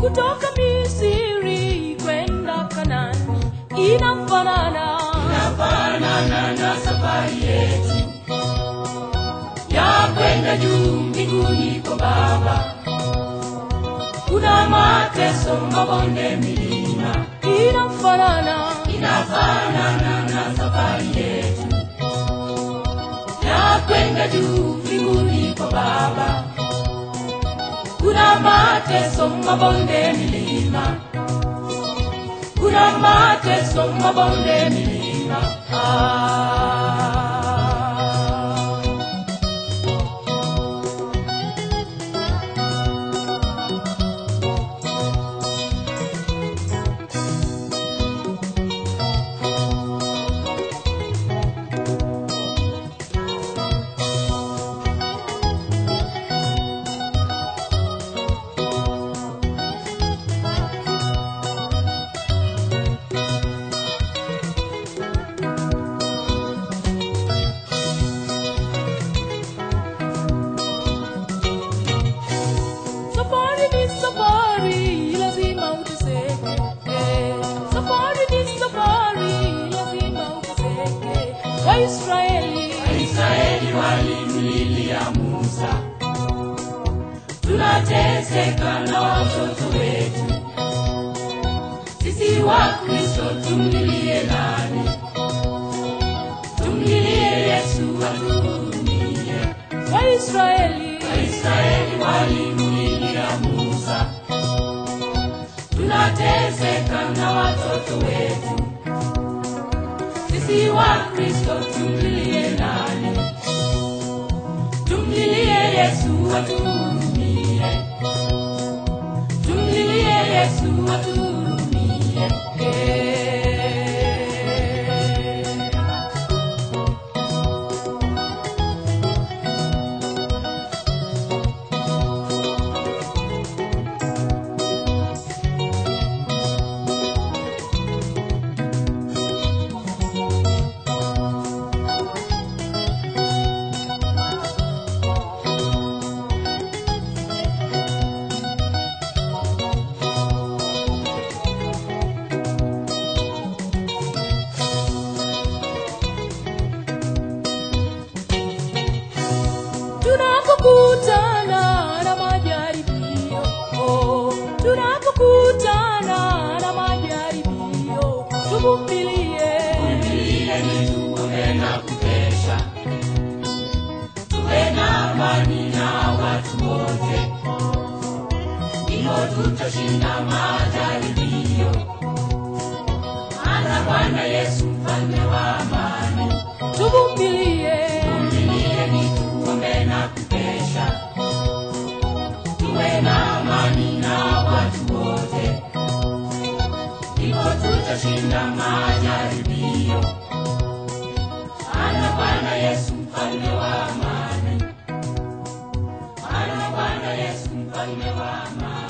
kutoka Misri kwenda Kanani inafanana inafanana na safari yetu ya kwenda juu mbinguni kwa Baba. Kuna mateso, mabonde, milima, inafanana inafanana na safari yetu ya kwenda juu mbinguni kwa Baba. Kuna mateso, mabonde, milima, kuna mateso, mabonde, milima. Ah. Safari ni safari, lazima uteseke. Safari ni safari, lazima uteseke. Waisraeli Israeli walimlilia Musa, tunateseka na watoto wetu. Sisi wa Kristo tumlilie nani? Tumlilie Yesu atuhurumie. Waisraeli Israeli walimlilia Musa, tunateseka na watoto wetu. Sisi wa Kristo tumlilie nani? Tumlilie Yesu atuhurumie, tumlilie Yesu atuhurumie. Eh. tunapokutana na majaribio, oh, tunapokutana na majaribio, tuvumilie. Tuvumilie ni tuombe na kukesha, tuwe na amani na watu wote, hivyo tutashinda majaribio. Maana Bwana Yesu mfalme wa amani. Tuvumilie, Tuvumilie ni tuombe na kukesha, tuwe na amani na watu wote, hivyo tutashinda majaribio. Maana Bwana Yesu mfalme wa amani, maana Bwana Yesu mfalme wa amani.